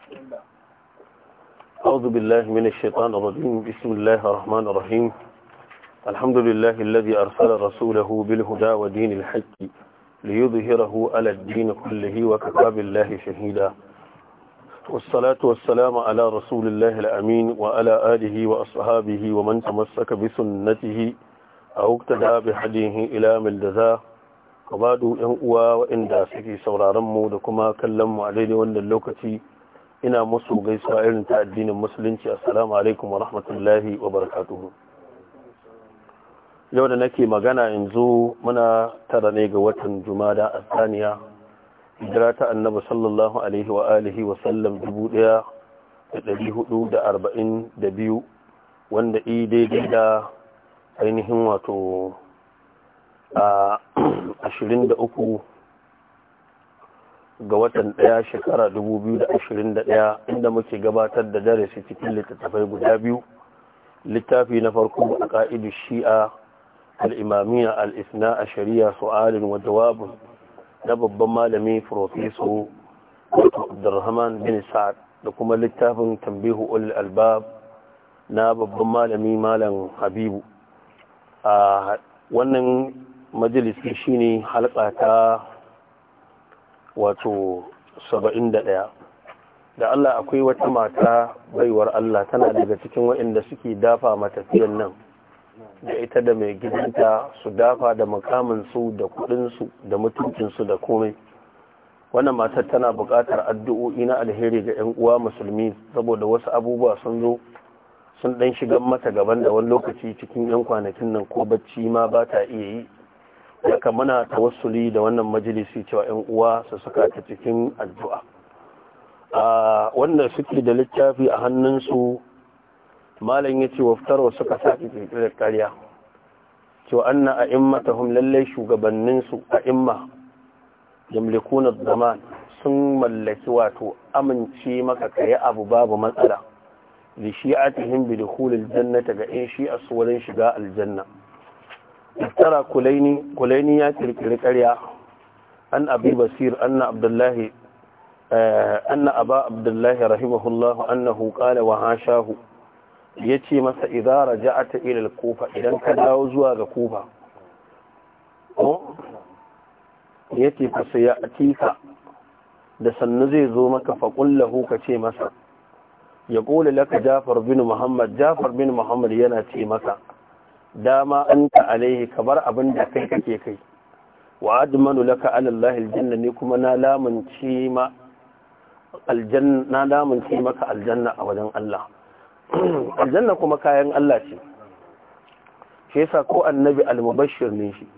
أعوذ بالله من الشيطان الرجيم بسم الله الرحمن الرحيم الحمد لله الذي أرسل رسوله بالهدى ودين الحق ليظهره على الدين كله وكفى بالله شهيدا والصلاة والسلام على رسول الله الأمين وعلى آله وأصحابه ومن تمسك بسنته أو اقتدى بحديه إلى ملدزاه وبعد ينقوى وإن داسكي سورارمو دكما كلموا عليه وأن اللوكتي ina musu gaisuwa irin ta addinin musulunci assalamu alaikum wa rahmatullahi wa barakatuhu yau da nake magana yanzu muna tara ne ga watan jumada a saniya hijira ta annabi sallallahu alaihi wa alihi wa sallam dubu daya da dari hudu da arba'in da biyu wanda i daidai da ainihin wato a ashirin da uku ga watan ɗaya shekara 2021 inda muke gabatar da darasi cikin littattafai guda biyu littafi na farko a ƙa'idu shi'a al'imamiya al'isna a shari'a su'alin wa jawabin na babban malami profeso abdurrahman bin sa'ad da kuma littafin tambihu ul albab na babban malami malam habibu a wannan majalisi shine halka ta wato saba'in da ɗaya da Allah akwai wata mata baiwar Allah tana daga cikin waɗanda suke dafa matafiyan nan da ita da mai gidanta su dafa da makaminsu da kudinsu da mutuncinsu da komai wannan matar tana buƙatar addu'o'i na alheri ga 'yan uwa musulmi saboda wasu abubuwa sun zo sun ɗan shigan mata gaban da wani lokaci cikin 'yan kwanakin nan ko bacci ma ba ta iya yi haka muna tawassuli da wannan majalisi cewa yan uwa su saka ta cikin addu'a a wanda suke da littafi a hannunsu malam ya ce waftarwa suka sake kirkirar karya cewa anna a immatahum lallai shugabanninsu a imma yamlikunar zaman sun mallaki wato amince maka kayi abu babu matsala da shi'atihim bi dukhulil jannata ga in shi'a su wurin shiga aljanna افترى كليني كليني ياتي لقرية أن أبي بصير أن عبد الله أن أبا عبد الله رحمه الله أنه قال وهاشاه yace masa idza raja'ata ila al-kufa idan ka dawo zuwa ga kufa ko yace fa sayatika da sannu zai zo maka fa qullahu ka ce masa ya qulu laka Jafar bin Muhammad Jafar bin Muhammad yana ce maka dama anta alaihi kabar abin da kai kake kai wa admanu laka ala Allah aljanna ne kuma na lamunci ma aljanna na lamunci maka aljanna a wajen Allah aljanna kuma kayan Allah ce shi yasa ko annabi almubashshir ne shi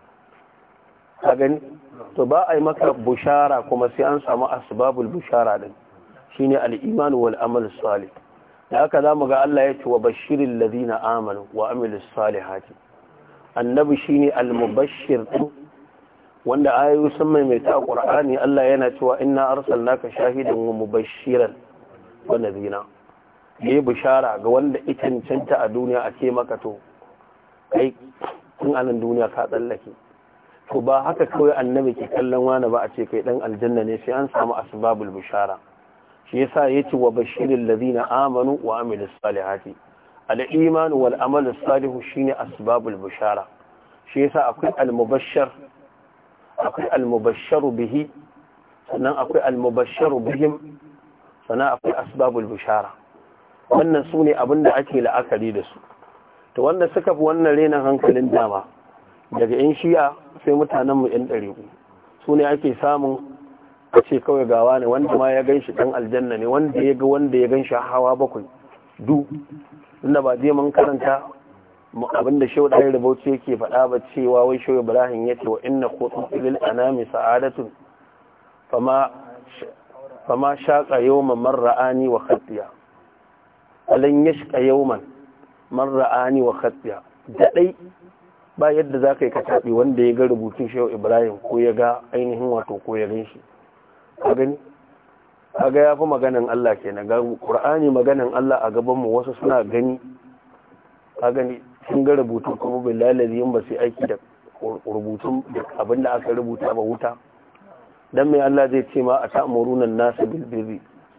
ka gani to ba a yi maka bushara kuma sai an samu asbabul bushara din shine al-iman wal amal salih da haka za mu ga Allah ya ce wa bashirin lazina amanu wa amilis salihati annabi shine al-mubashshir din wanda ayoyi sun maimaita a Qur'ani Allah yana cewa inna arsalnaka shahidan wa mubashiran wa nadhira yayi bishara ga wanda ita cancanta a duniya a ce maka to kai tun anan duniya ka tsallake to ba haka kawai annabi ke kallon wani ba a ce kai dan aljanna ne sai an samu asbabul bishara shi yasa yace wa bashiril ladina amanu wa amilus salihati al-iman wal amal salihu shine asbabul bushara shi yasa akwai al-mubashshar akwai al-mubashsharu bihi sannan akwai al-mubashsharu bihim sannan akwai asbabul bushara wannan sune abinda ake la'akari da su to wanda suka fi wannan renan hankalin dama daga yan shi'a sai mutanen mu yan ɗariƙu su ne ake samun a ce kawai gawa ne wanda ma ya gan shi ɗan aljanna ne wanda ya ga wanda ya gan shi hawa bakwai du inda ba je mun karanta abinda shehu ɗaya rubauci yake faɗa ba cewa wai shehu ibrahim ya ce wa inna kotun filil anami sa'adatun fama shaƙa yawman marra'ani wa khatiya alan yashqa yawman marra'ani wa khatiya daɗai ba yadda za ka yi kataɓe wanda ya ga rubutun shehu ibrahim ko ya ga ainihin wato ko ya gan shi ka gani kaga ya fi maganin Allah ke na ƙur'ani maganin Allah a gabanmu wasu suna gani ka gani sun ga rubutun kuma bai lalazi yin ba su aiki da rubutun abin da aka rubuta ba wuta don mai Allah zai ce ma a ta'amurunan nasu bilbiri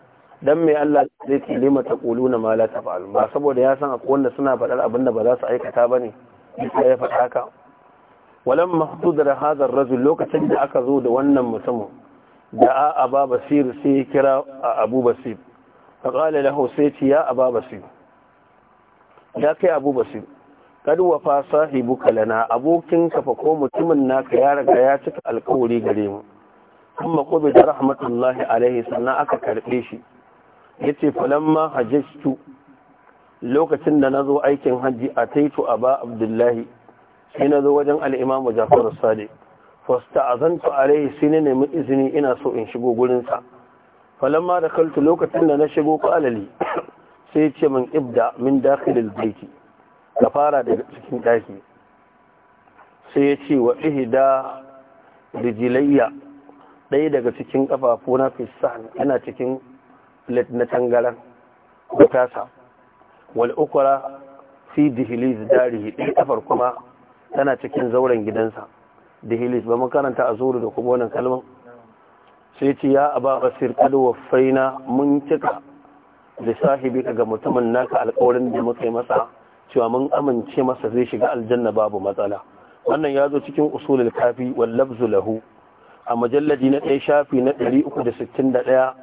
dan mai Allah zai ce lima taquluna ma la taf'alun ba saboda ya san akwai wanda suna faɗar abin da ba za su aikata bane sai ya faɗa haka walam mahdudar hadha ar-rajul lokacin da aka zo da wannan mutumin da a aba basir sai ya kira abu basir fa qala lahu sai ce ya aba basir ya kai abu basir kad wafa sahibuka lana abokin ka fa ko mutumin naka ya riga ya cika alƙawari gare mu kuma ko da rahmatullahi alaihi sannan aka karbe shi yace falamma hajjtu lokacin da nazo aikin haji ataitu aba abdullahi sai nazo wajen al-imamu Ja'far as-Sadiq fasta'azantu alaihi sai na nemi izini ina so in shigo gurin sa falamma dakaltu lokacin da na shigo qalali sai ce min ibda min dakhilil baiti ka fara daga cikin daki sai ya ce wa ihda rijilayya ɗaya daga cikin ƙafafuna fisan yana cikin plate na tangaran da tasa wal ukura fi dihilis darihi ɗaya kafar kuma tana cikin zauren gidansa dihilis ba makaranta a zuru da kuma wannan kalman sai ce ya aba basir kad wafaina mun cika da sahibi ga mutumin naka alƙawarin da muka yi masa cewa mun amince masa zai shiga aljanna babu matsala wannan ya zo cikin usulul kafi wal labzu lahu a majalladi na ɗaya shafi na 361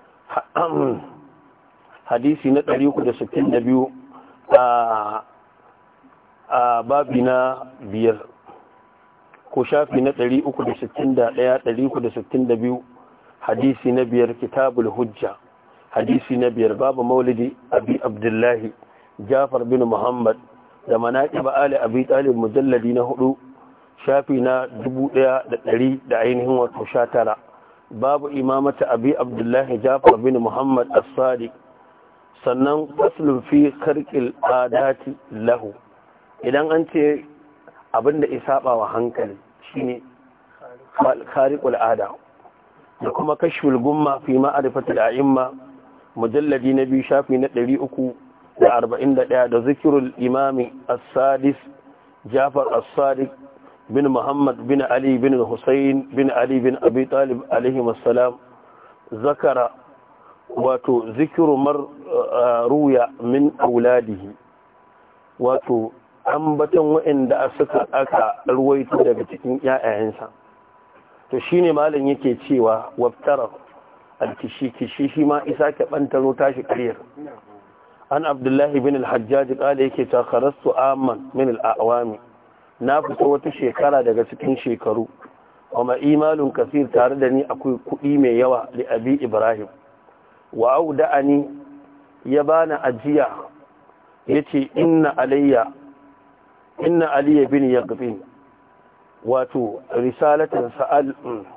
hadisi na 362 a a babi na biyar ko shafi na 361 362 hadisi na biyar kitabul hujja hadisi na biyar babu maulidi abi abdullahi jafar bin muhammad da manaƙiba ali abi talib mujalladi na hudu shafi na dubu ɗaya da ɗari da ainihin wato sha tara babu imamata abi abdullahi jafar bin muhammad as-sadiq sannan faslun fi karkil adati lahu idan an ce abinda isaba wa hankali shine khariqul ada da kuma kashful gumma fi ma'rifatil a'imma mujalladi na biyu shafi na ɗari uku da arba'in da ɗaya da zikirul imami as-sadis jafar as-sadiq bin muhammad bin ali bin hussein bin ali bin abi talib alaihi salam zakara wato zikiru mar ruya min auladihi wato ambaton waɗanda suka aka ruwaito daga cikin ƴaƴayensa to shine malam yake cewa waftara alkishi kishi shi ma isa ke bantaro tashi ƙaryar an abdullahi bin al-hajjaj kala yake ta kharastu amman min al-awami na fito wata shekara daga cikin shekaru wa ma imalun kasir tare da ni akwai kuɗi mai yawa li abi ibrahim wa auda'ani ya bani ajiya yace inna alayya inna aliya bin yaqbin wato risalatan sa'al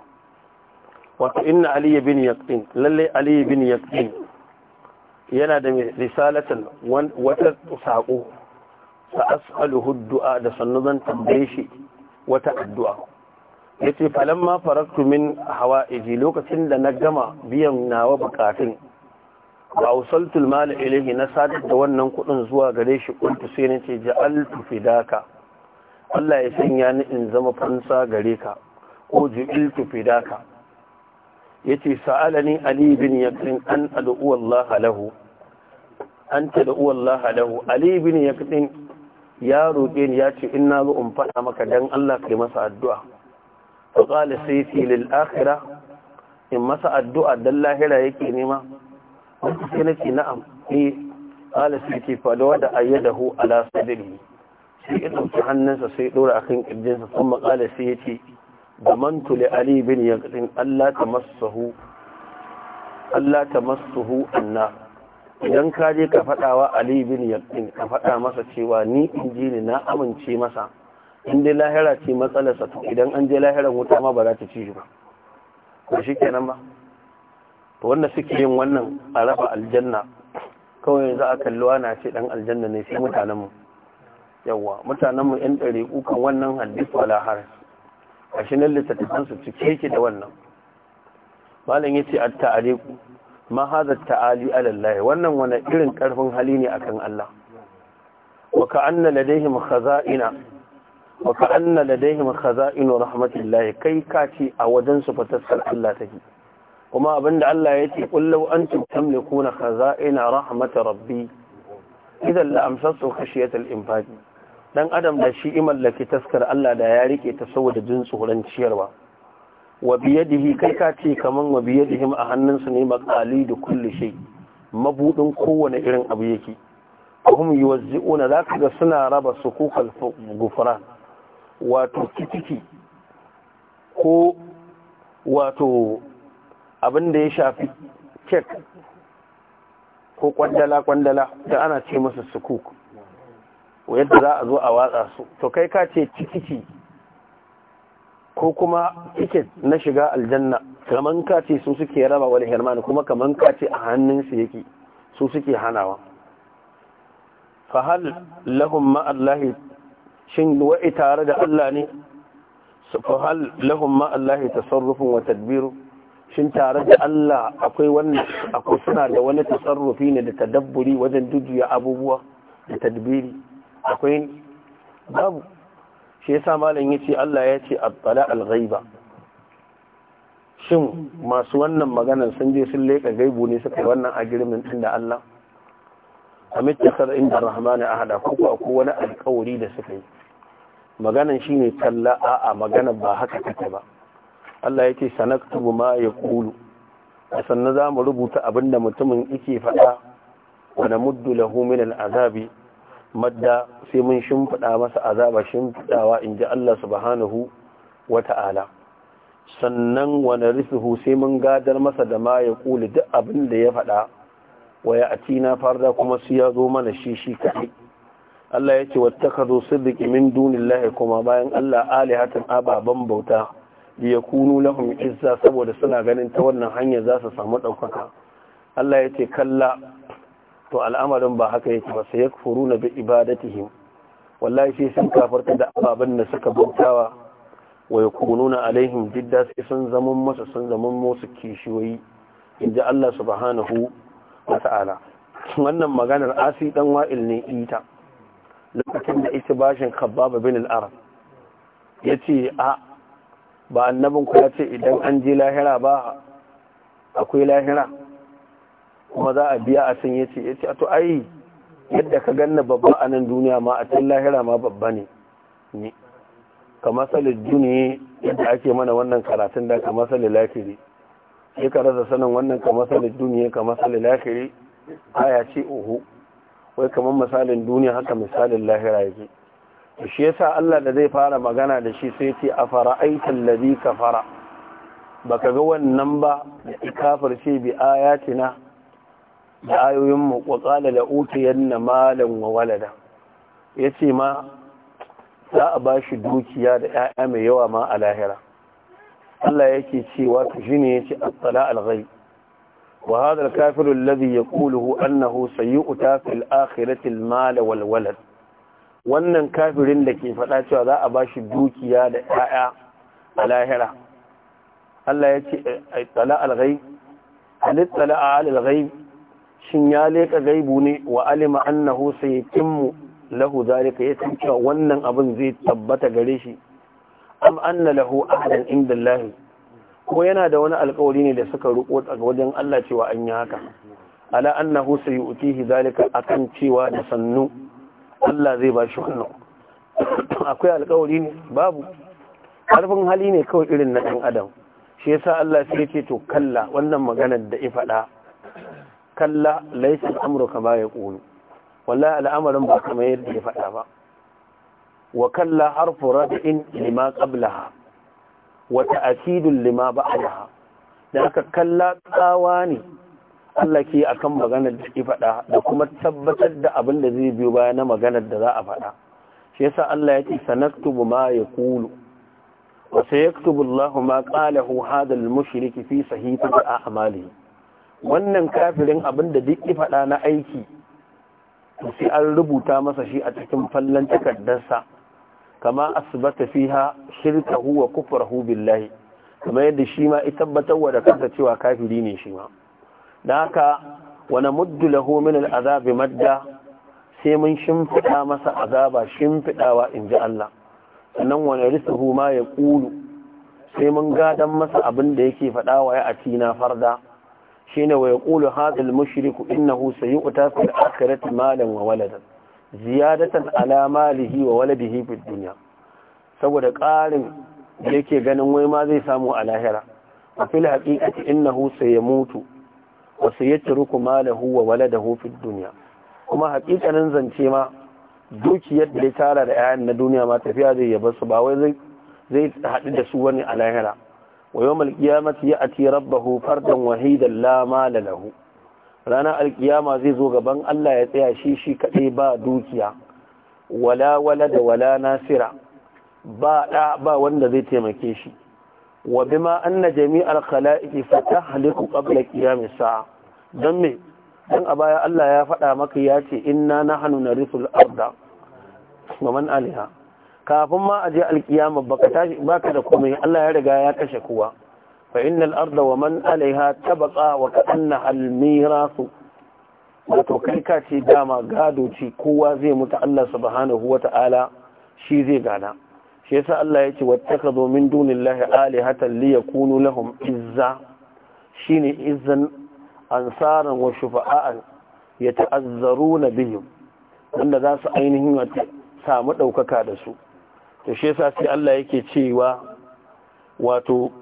wato inna aliya bin yaqbin lalle aliya bin yaqbin yana da risalatan wata saƙo sa as'aluhu du'a da sannu zan tambaye shi wata addu'a yace falamma faraktu min hawa'iji lokacin da na gama biyan nawa bukatun wa awsaltu al-mal ilayhi na sadar da wannan kudin zuwa gare shi kuntu sai na ce ja'altu fidaka Allah ya sanya ni in zama fansa gare ka ko ju'iltu fidaka yace sa'alani ali bin yaqin an ad'u Allah lahu an tad'u Allah lahu ali bin yaqin ya roƙe ni yace in na zo in faɗa maka dan Allah kai masa addu'a fa qala sayti lil akhirah in masa addu'a dan lahira yake nema wanda sai nace na'am eh qala sayti fa da wada ayyadahu ala sadrihi sai ya dauki hannunsa sai dora akan kirjinsa kuma qala sai yace zamantu li ali bin yaqin Allah tamassahu Allah tamassuhu anna idan ka je ka faɗa wa ali bin yaqin ka faɗa masa cewa ni in ji ni na amince masa in dai lahira ce matsalarsa to idan an je lahiran wuta ma ba za ta ci shi ba ba shi kenan ba to wanda suke yin wannan a raba aljanna kawai za a kalli na ce dan aljanna ne sai mutanenmu yawwa mutanenmu yan ɗari kan wannan hadis wala haras a shi nan littattafansu cike yake da wannan malam ya ce a ta'aliku ma haza ta'ali alallahi wannan wani irin karfin hali ne akan Allah wa ka'anna ladaihim khaza'ina wa ka'anna ladaihim khaza'inu rahmatillahi kai ka ce a wajen su fataskar Allah take kuma abinda Allah ya ce kullu antum tamlikuna khaza'ina rahmatar rabbi idan la amsasu khashiyatal infaq dan adam da shi imallaki taskar Allah da ya rike ta saboda jin tsoron ciyarwa wa biyadihi kai ka ce kaman wa biyadihim a hannunsu ne maqali da kulli shay mabudin kowane irin abu yake hum yuwazzi'una zaka ga suna raba sukukal gufran wato kitiki ko wato abin da ya shafi kek ko kwandala-kwandala da ana ce masa sukuk yadda za a zo a watsa su to kai ka ce tikiti ko kuma tiket na shiga aljanna kaman ka ce su suke raba wani hermani kuma kaman ka ce a hannunsu yake su suke hanawa fahal lahum ma'allahi shin wa'i tare da Allah ne fahal lahum ma'allahi tasarrufin wa tadbiru shin tare da Allah akwai wannan akwai suna da wani tasarrufi ne da tadabburi wajen dujuya abubuwa da tadbiri akwai babu shi yasa malam yace Allah ya ce at-tala al-ghaiba shin masu wannan maganar sun je sun leka gaibu ne suka wannan agreement din da Allah amit takar inda rahmani ahada ko ko wani alƙawari da suka yi maganan shine talla a'a magana ba haka take ba Allah yake sanaktubu ma yaqulu sannan za mu rubuta abinda mutumin yake faɗa wa namuddu lahu min al'azabi madda sai mun shimfiɗa masa azaba shimfiɗawa in ji Allah subhanahu wa ta'ala sannan wa narithuhu sai mun gadar masa da ma ya ƙuli duk abin da ya faɗa wa ya atina farda kuma su ya zo mana shi shi kaɗai Allah ya ce wattakazu siddiqi min dunillahi kuma bayan Allah alihatan ababan bauta ya kunu lahum izza saboda suna ganin ta wannan hanya za su samu ɗaukaka Allah ya ce kalla to al'amarin ba haka yake ba sai yakfuruna bi ibadatihim wallahi sai sun kafarta da ababen da suka bautawa wa yakununa alaihim jidda sai sun zaman masa sun zaman musu kishiyoyi inji Allah subhanahu wa ta'ala wannan maganar asi dan wa'il ne ita lokacin da ita bashin khabbab bin al-arab yace a ba annabin ku ya ce idan an je lahira ba akwai lahira kuma za a biya a san yace yace to ai yadda ka ganna babba a nan duniya ma a cikin lahira ma babba ne ni ka masalin duniya yadda ake mana wannan karatun da ka masalin lafiri sai ka rasa sanin wannan ka masalin duniya ka masalin lafiri aya ce oho wai kamar misalin duniya haka misalin lahira yake shi yasa Allah da zai fara magana da shi sai ce a fara'aitan ladhi kafara baka ga wannan ba da kafirce bi ayatina da ayoyin mu wa qala la utiyanna malan wa walada yace ma za a bashi dukiya da 'ya'ya mai yawa ma a lahira Allah yake cewa to shine yace at-tala al-ghaib wa hadha al-kafiru alladhi yaquluhu annahu sayu'ta fil akhirati al-mal wal walad wannan kafirin da ke faɗa cewa za a ba shi dukiya da ‘ya'ya a lahira Allah ya ce a tsala alghai halittala a alghai shin ya leƙa gaibu ne wa alima annahu sai kimmu lahu zalika ya san cewa wannan abin zai tabbata gare shi am anna lahu ahadan inda Allah ko yana da wani alƙawari ne da suka ruko daga wajen Allah cewa an yi haka ala annahu sayu'tihi zalika akan cewa da sannu Allah zai ba shi wannan akwai alkawari ne babu ƙarfin hali ne kawai irin na ɗan adam shi yasa Allah sai ce to kalla wannan maganar da ya faɗa kalla laisa amurka ba ya ƙunu wallahi al'amarin ba kamar yadda ya faɗa ba wa kalla harfu rad'in lima qablaha wa ta'kidun lima ba'daha da aka kalla tsawa ne Allah ke akan maganar da ke faɗa da kuma tabbatar da abin da zai biyo baya na maganar da za a faɗa shi yasa Allah ya ce sanaktubu ma yaqulu wa sayaktubu Allah ma qalahu hadha al-mushrik fi sahifati a'malihi wannan kafirin abin da duk ya faɗa na aiki sai an rubuta masa shi a cikin fallan takardarsa kama asbata fiha shirkahu wa kufrahu billahi kamar yadda shi ma ya tabbatar wa da kansa cewa kafiri ne shi ma da haka wani muddu lahu min al'azabi madda sai mun shimfiɗa masa azaba shimfiɗawa in ji Allah sannan wani risuhu ma ya ƙulu sai mun gadan masa abin da yake faɗa wa ya atina farda shine wa yaqulu hadha al-mushriku innahu sayu'ta fil akhirati malan wa waladan ziyadatan ala malihi wa waladihi fid dunya saboda ƙarin da yake ganin wai ma zai samu a lahira a fil haqiqati innahu sayamutu wa sayatruku malahu wa waladahu fid dunya kuma haƙiƙanin zance ma dukiyar da ya tara da 'ya'yan na duniya ma tafiya zai yaba su ba wai zai zai haɗu da su wani a lahira wa yau malkiyamati ya ati rabbahu fardan wahidan la mala lahu ranar alkiyama zai zo gaban Allah ya tsaya shi shi kaɗai ba dukiya wala wala da wala nasira ba ɗa ba wanda zai taimake shi wa bima anna jami'al khala'iqi fatahliku qabla qiyamis sa'a dan me dan a baya Allah ya faɗa maka ya ce inna nahnu narisul arda wa man aliha kafin ma a je alkiyama baka tashi baka da komai Allah ya riga ya kashe kowa fa innal arda wa man alaiha tabqa wa ka'anna al mirasu wato kai ka ce dama gado ce kowa zai mutu Allah subhanahu wa ta'ala shi zai gana shi yasa Allah ya ce wattakhadhu min dunillahi alihatan liyakunu lahum izza shine izzan ansaran wa shufa'an yata'azzaruna bihim wanda za su ainihin samu ɗaukaka da su to shi yasa sai Allah yake cewa wato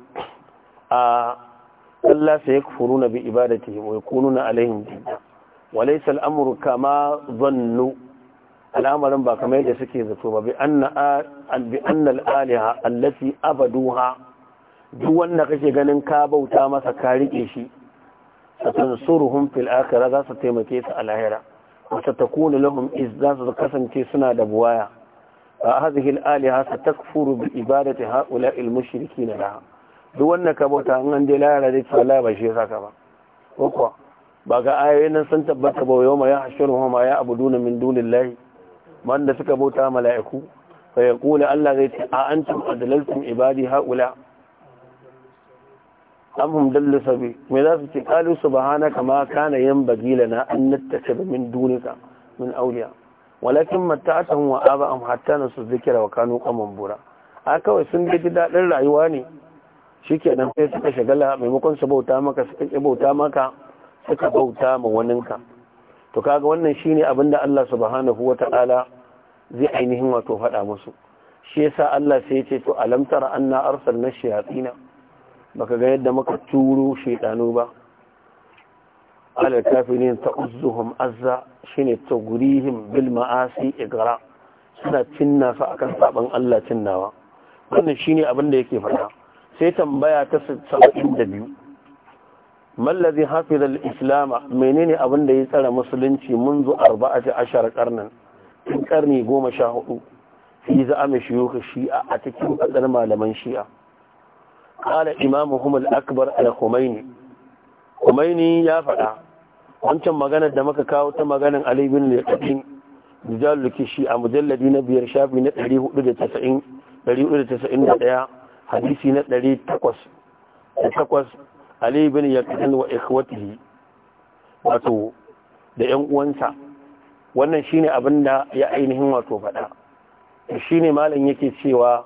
a Allah sai yakfuruna bi ibadatihim wa yakununa alaihim jidda wa laysa al-amru kama dhannu al'amarin ba kamar yadda suke zato ba bi anna bi anna al-aliha allati abaduha duk wanda kake ganin ka bauta masa ka rike shi satansuruhum fil akhirah za su taimake su a lahira wa satakunu lahum izza su kasance suna da buwaya هذه الآلهة ستكفر بعبادة هؤلاء المشركين لها duk wannan ka bauta an an dai lara dai tsala ba shi saka ba ko ba ga ayoyin nan sun tabbata ba yau ma ya hashiru ma ya abuduna min dunillahi man da suka bauta mala'iku fa yaqulu Allah zai ce a antum adlaltum ibadi haula am hum dallu sabi me za su ce qalu subhanaka ma kana yanbaghi lana an nattakhidha min dunika min awliya walakin mata'atahum wa aba'ahum hatta nasu zikira wa kanu qaman bura a kawai sun ji daɗin rayuwa ne shikenan sai suka shagala maimakon su bauta maka suka ki bauta maka suka bauta ma waninka to kaga wannan shine abin da Allah subhanahu wata'ala zai ainihin wato faɗa musu shi yasa Allah sai ya ce to alam tara anna arsalna shayatina baka ga yadda muka turo shaytanu ba ala kafirin ta'uzzuhum azza shine tagurihim bil ma'asi igra suna cinna su akan saban Allah cinnawa wannan shine abin da yake faɗa sai tambaya ta 72 mallazi hafiz al-islam menene abin da ya tsara musulunci منذ 14 karnan tun karni 14 fi za'ama shuyukh shi'a a cikin fadar malaman shi'a qala imamuhum al-akbar al-khumaini khumaini ya faɗa wancan maganar da muka kawo ta maganar Ali bin Al-Qadim Rijal Kishi a mujalladi na biyar shafi na 490 491 hadisi na 800 Ali bin Yaqin wa ikhwatihi wato da ƴan uwansa wannan shine abin da ya ainihin wato faɗa shine malam yake cewa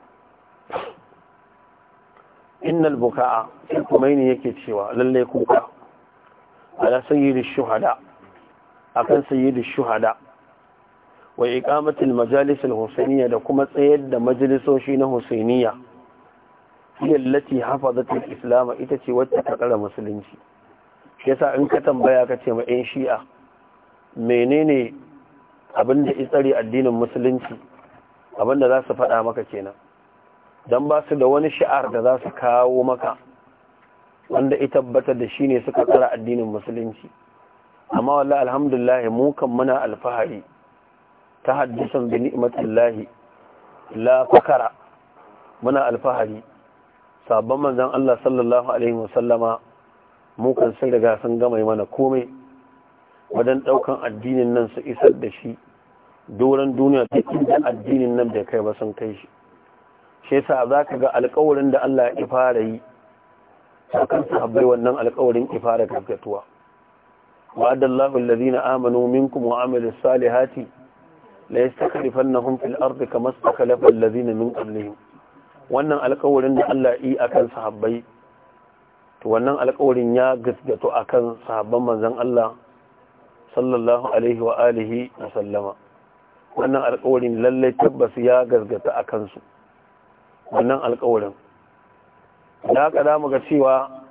innal buka'a sai kuma yake cewa lalle kuka على سيد الشهداء أكن سيد الشهداء وإقامة المجالس الحسينية لكم سيد مجلس وشين حسينية هي التي حفظت الإسلام إتتي واتتقل مسلمين yasa in ka tambaya ka ce ma 'yan shi'a menene abin da tsare addinin musulunci abin da za su faɗa maka kenan don ba su da wani shi'ar da za su kawo maka wanda ya tabbatar da shi ne suka tsara addinin musulunci amma wallah alhamdulillah mu kan muna alfahari ta haddisan bi ni'matillahi la fakara muna alfahari sabon manzon Allah sallallahu alaihi wasallama mu kan sun riga sun gama mana komai wajen daukan addinin nan su isar da shi doron duniya duk inda addinin nan bai kai ba sun kai shi shi yasa zaka ga alƙawarin da Allah ya fara yi sakan sahabbai wannan alƙawarin ifara gaggatuwa wa'ada Allahu alladhina amanu minkum wa amilus salihati la yastakhlifannahum fil ardi kama istakhlafa alladhina min qablihim wannan alƙawarin da Allah yi akan sahabbai to wannan alƙawarin ya gaskato akan sahabban manzon Allah sallallahu alaihi wa alihi wa sallama wannan alƙawarin lallai tabbas ya gaskata akan su wannan alƙawarin da haka za mu ga cewa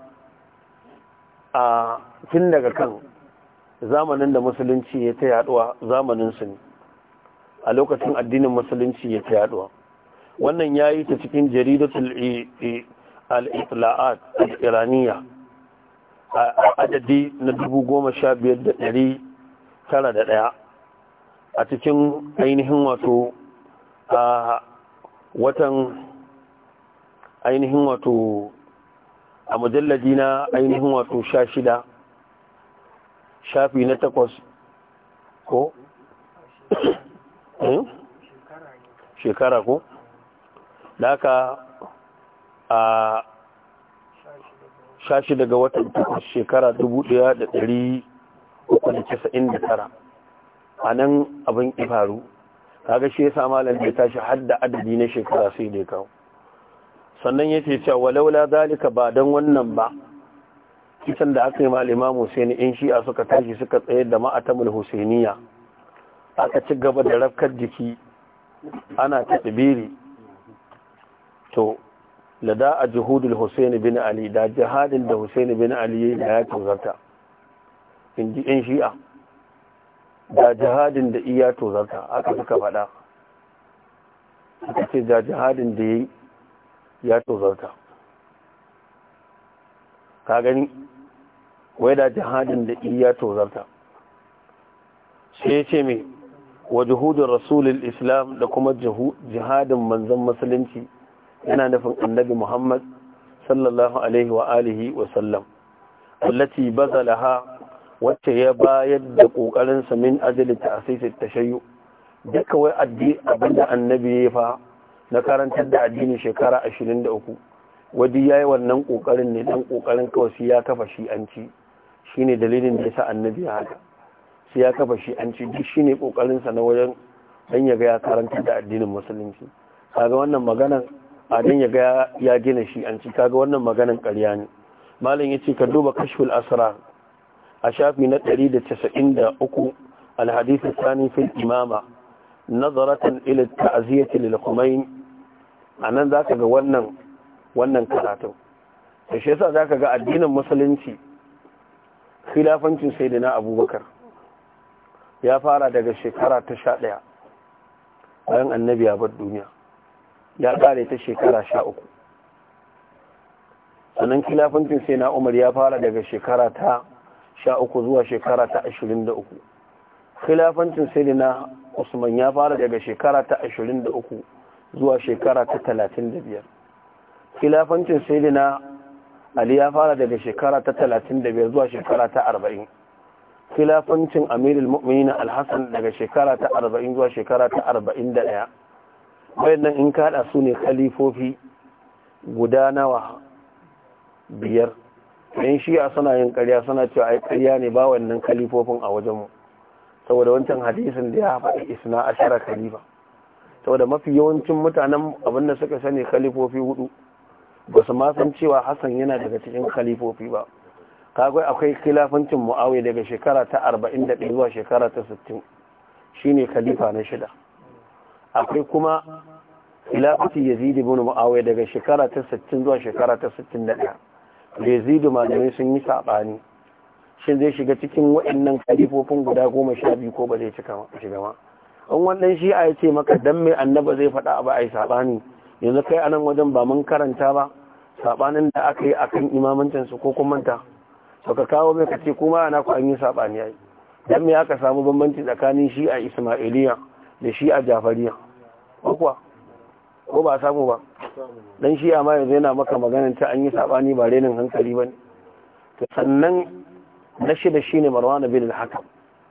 a tun daga kan zamanin da musulunci ya ta yaduwa zamanin su ne a lokacin addinin musulunci ya ta yaduwa wannan ya yi ta cikin jaridatul al-itla'at al-iraniya a adadi na dubu goma sha biyar da ɗari tara da ɗaya a cikin ainihin wato a watan ainihin wato a mujalladi na ainihin wato sha shida shafi na takwas ko shekara ko da aka a sha shida ga watan takwas shekara dubu daya da dari uku da casa'in da tara a nan abin ifaru kaga shi ya sa malam da tashi hadda adadi na shekara sai da ya kawo sannan ya ce cewa walaula zalika ba don wannan ba kisan da aka yi ma limamu Hussein in shi'a suka tashi suka tsayar da ma'atamul Husainiya aka ci gaba da rafkar jiki ana ta tsibiri to lada a juhudul Hussein bin Ali da jihadin da Hussein bin Ali da ya tozarta in ji in shi'a da jihadin da iya tozarta aka suka faɗa suka ce da jihadin da ya yi ya tozarta ka gani wai da jihadin da iya tozarta sai ya ce mai wa juhudun rasulun islam da kuma jihadin manzan musulunci yana nufin annabi muhammad sallallahu alaihi wa alihi wa sallam allati bazalaha wacce ya bayar da kokarinsa min ajali ta'asisi tashayyu duka wai abinda annabi ya fa na karantar da addini shekara ashirin da uku wadi ya yi wannan ƙoƙarin ne dan ƙoƙarin kawai sai ya kafa shi an ci shi ne dalilin da ya sa annabi ya haka sai ya kafa shi an ci duk shi ne ƙoƙarinsa na wajen dan ya ga ya karantar da addinin musulunci kaga wannan maganan a dan ya ga ya gina shi an ci kaga wannan maganan ƙarya ne malam ya ce ka duba kashful asrar a shafi na ɗari da casa'in da uku alhadith sani fil imama nazaratan ila ta'ziyati lil khumain anan zaka ga wannan wannan karatun da shi yasa zaka ga addinin musulunci khilafancin sayyidina abubakar ya fara daga shekara ta 11 bayan annabi ya bar duniya ya kare ta shekara 13 sannan khilafancin sayyidina umar ya fara daga shekara ta 13 zuwa shekara ta 23 khilafancin sayyidina Usman ya fara daga shekara ta 23 zuwa shekara ta 35 khilafancin sayyidina Ali ya fara daga shekara ta 35 zuwa shekara ta 40 khilafancin Amirul Mu'minin Al-Hasan daga shekara ta 40 zuwa shekara ta 41 wayannan in kada su ne khalifofi guda nawa biyar yan shi'a suna yin ƙarya suna cewa ai ƙarya ne ba wannan khalifofin a wajenmu saboda wancan hadisin da ya faɗi isna ashara khalifa saboda mafi yawancin mutanen abin da suka sani khalifofi hudu ba su ma san cewa hassan yana daga cikin khalifofi ba kagwai akwai khilafancin mu'awiya daga shekara ta 41 zuwa shekara ta 60 shine khalifa na shida akwai kuma khilafati yazid ibn mu'awiya daga shekara ta 60 zuwa shekara ta 61 yazid malamai sun yi sabani shin zai shiga cikin waɗannan kalifofin guda goma sha biyu ko ba zai shiga ma in wannan shi a ce maka dan mai annaba zai faɗa ba a yi saɓani yanzu kai anan wajen ba mun karanta ba saɓanin da aka yi akan imamancin su ko kuma manta to ka kawo mai kace kuma ana ku an yi saɓani yayi dan me aka samu bambanci tsakanin shi a ismailiya da shi a jafariya ko kuwa ko ba samu ba dan shi ma yanzu yana maka maganar ta an yi saɓani ba renin hankali ba ne sannan na shida shine marwan bin al-hakam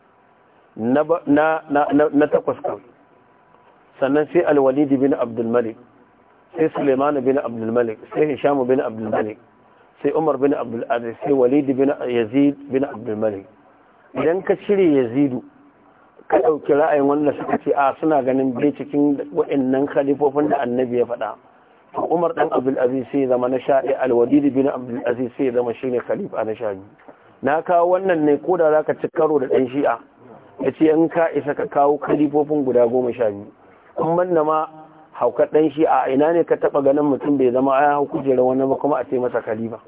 na takwas kan sannan sai al-walid bin abdul malik sai suleiman bin abdul malik sai hisham bin abdul malik sai umar bin abdul aziz sai walid bin yazid bin abdul malik idan ka cire yazidu ka ɗauki ra'ayin wanda suka ce a suna ganin bai cikin waɗannan khalifofin da annabi ya faɗa to umar dan abdul aziz sai zama na sha ɗaya alwadid bin abdul aziz sai zama shine khalifa na sha biyu na kawo wannan ne ko da zaka ci karo da dan shi'a ya ce in ka isa ka kawo kalifofin guda goma sha biyu in banda ma haukar dan shi'a ina ne ka taba ganin mutum bai zama ya hau kujerar wani ba kuma a ce masa khalifa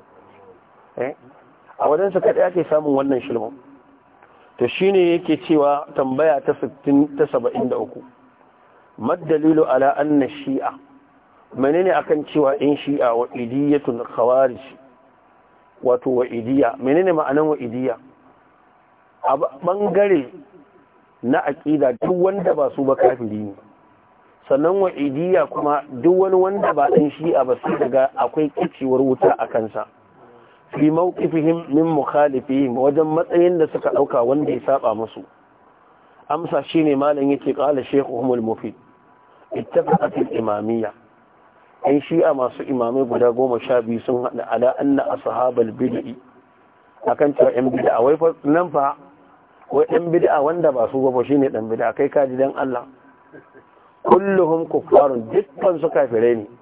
a wajen su kaɗai ake samun wannan shilmin to shine yake cewa tambaya ta 60 ta 73 maddalilu ala anna shi'a menene akan cewa in shi'a wa idiyatun khawarij wato wa idiya menene ma'anan wa idiya a bangare na aqida duk wanda ba su ba kafiri ne sannan wa idiya kuma duk wani wanda ba dan shi'a ba sai daga akwai kicewar wuta a kansa fi mawqifihim min mukhalifihim wajen matsayin da suka dauka wanda ya saba musu amsa shine malam yake qala shaykhuhum al-mufid ittafaqat al-imamiyya ai shi'a masu imamai guda goma sha biyu sun hada ala anna ashabal bid'i akan cewa yan bid'a wai fa nan fa wai yan bid'a wanda ba su ba shine dan bid'a kai kaji dan Allah kulluhum kuffarun dukkan su kafirai ne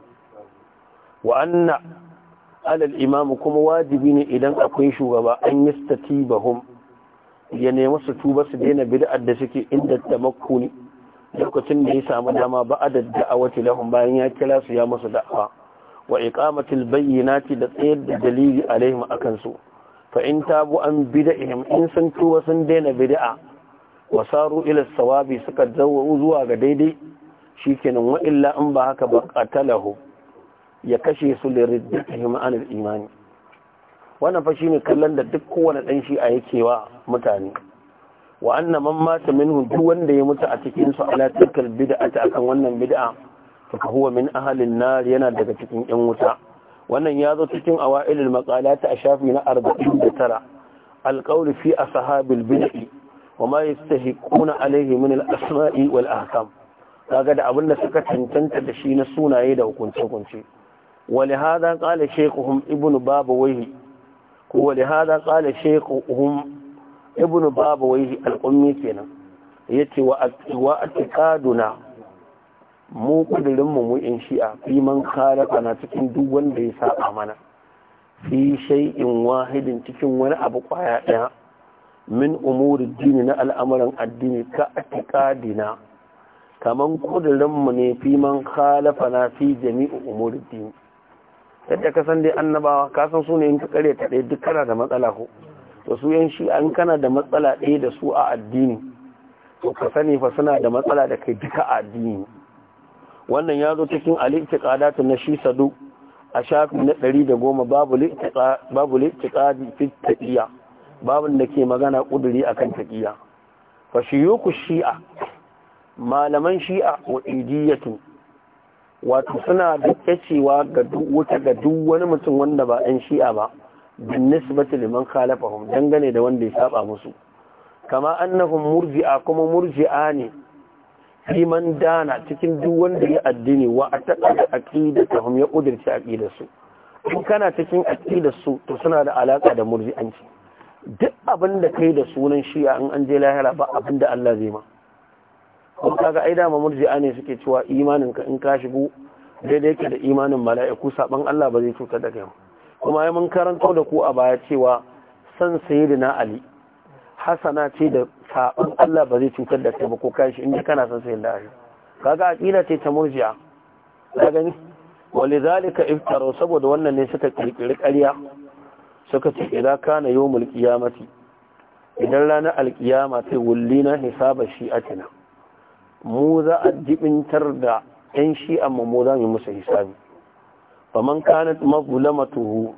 wa anna alal imamu kuma wajibi ne idan akwai shugaba an yi statibahum ya nemi su tuba su daina bid'ar da suke inda tamakkuni lokacin da ya samu dama ba a da'awati lahum bayan ya kira su ya musu da'awa wa iqamatil bayyinati da tsayar da dalili alaihim akan su fa in tabu an bid'ihim in sun tuba sun daina bid'a wa saru ila sawabi suka zawo zuwa ga daidai shikenan wa illa in ba haka ba qatalahu ya kashe su da riddatihim anil imani wannan fa shine kallon da duk kowane dan shi a yake wa mutane wa anna man mata minhu duk wanda ya mutu a cikin su ala tilkal bid'ati akan wannan bid'a fa huwa min ahli an-nar yana daga cikin yan wuta wannan ya zo cikin awailul maqalat a shafi na 49 alqawl fi ashabil bid'i wa ma yastahiquna alayhi min al-asma'i wal ahkam kaga da abinda suka cancanta da shi na sunaye da hukunce-hukunce ولهذا قال شيخهم ابن بابويه ولهذا قال شيخهم ابن بابويه الأمي كنا يتي وأتقادنا mu kudurinmu mu in shi'a fi man khalafa na cikin duk wanda ya saba mana fi shay'in wahidin cikin wani abu kwaya daya min umuri dini na al'amuran addini ka atiqadina kaman kudurinmu ne fi man khalafa na fi jami'u umuri dini yadda ka san dai annabawa ka san su ne in ka kare ta ɗaya duk kana da matsala ko to su yan shi an kana da matsala ɗaya da su a addini to ka sani fa suna da matsala da kai duka a addini wannan ya zo cikin al-i'tiqadatu na shi sadu a shafi na ɗari da goma babu li'tiqadi fi taqiya babun da ke magana kuduri akan taqiya fa shiyuku shi'a malaman shi'a wa idiyatu wato suna da kyacewa ga duk wuta ga duk wani mutum wanda ba ɗan shi'a ba bin nisbati liman khalafahum dangane da wanda ya saba musu kama annahum murji'a kuma murji'a ne fi man dana cikin duk wanda ya addini wa ataqada aqidatahum ya kudirce aqidar su in kana cikin aqidar su to suna da alaka da murji'anci duk abin da kai da sunan shi'a in an je lahira ba abin da Allah zai ma kuma kaga ai dama murji'a ne suke cewa imanin ka in ka shigo daidai yake da imanin mala'iku saban Allah ba zai cutar da kai kuma ai mun karanto da ku a baya cewa san sayyidina Ali hasana ce da saban Allah ba zai cutar da kai ba ko kai shi inda kana san sayyidina Ali kaga aqida ce ta murji'a ka gani walidhalika iftaru saboda wannan ne suka kirkiri ƙarya suka ce idan kana yawmul qiyamati idan ranar alkiyama ta wullina hisaba shi'atina mu za a jibintar da ‘yan shi'an mu za mu musu hisabi faman kanat mazulamatuhu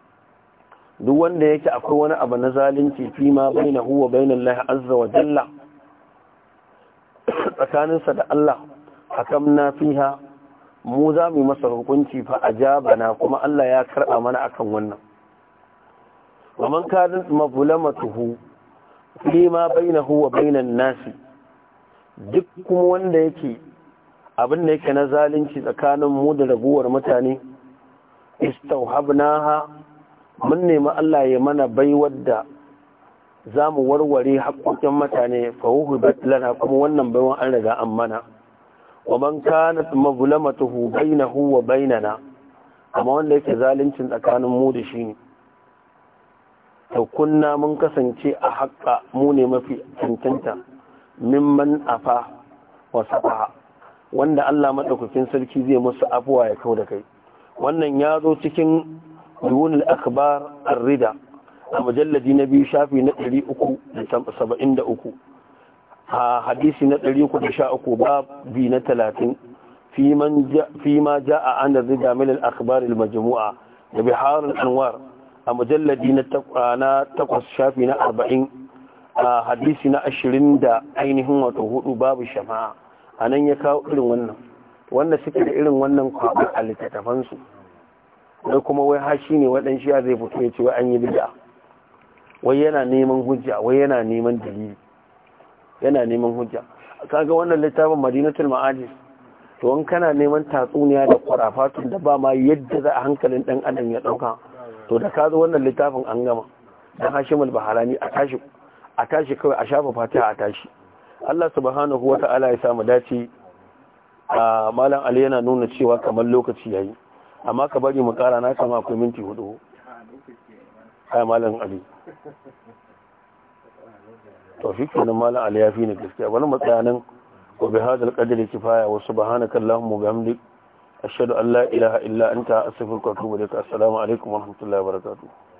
duk wanda yake akwai wani abu na zalunci fi ma baina huwa baina Allah azza wa jalla tsakaninsa da Allah hakamna fiha mu za mu masa hukunci fa ajabana kuma Allah ya karba mana akan wannan faman kanat mazulamatuhu fi ma bainahu wa bainan nasi duk kuma wanda yake abin da yake na zalunci tsakanin mu da raguwar mutane istauhabnaha mun nemi Allah ya mana baiwar da za mu warware haƙoƙin mutane fahuhu lana kuma wannan baiwan an riga an mana wa man kanat mazlamatuhu bainahu wa bainana amma wanda yake zaluncin tsakanin mu da shi ne to kunna mun kasance a haƙƙa mu ne mafi cancanta mimman afa wa safaha wanda Allah madaukakin sarki zai musu afuwa ya kau da kai wannan ya zo cikin duwunul akbar ar-rida a mujalladi na biyu shafi na 373 a hadisi na 313 babi na 30 fi ma ja'a an rida min al-akhbar al-majmu'a da bihar al-anwar a mujalladi na takwas shafi na 40 a hadisi na 20 da ainihin wato hudu babu shafa'a anan ya kawo irin wannan wanda suke da irin wannan kwaɓar a littattafansu da kuma wai hashi ne waɗan shi zai fito ya ce wai an yi bid'a wai yana neman hujja wai yana neman dalili yana neman hujja kaga wannan littafin madinatul ma'ajis to in kana neman tatsuniya da kwarafatun da ba ma yadda za a hankalin dan adam ya dauka to da ka zo wannan littafin an gama dan hashimul baharani a tashi a tashi kawai a shafa fatiha a tashi Allah subhanahu wata'ala ya samu dace a malam ali yana nuna cewa kamar lokaci yayi amma ka bari mu kara na kama akwai minti hudu ai malam ali to shi kenan malam ali ya fi ni gaskiya wani matsayanin wa bi hadal qadri kifaya wa subhanaka allahumma wa bihamdik ashhadu an la ilaha illa anta astaghfiruka wa atubu ilaik assalamu alaikum wa rahmatullahi wa barakatuh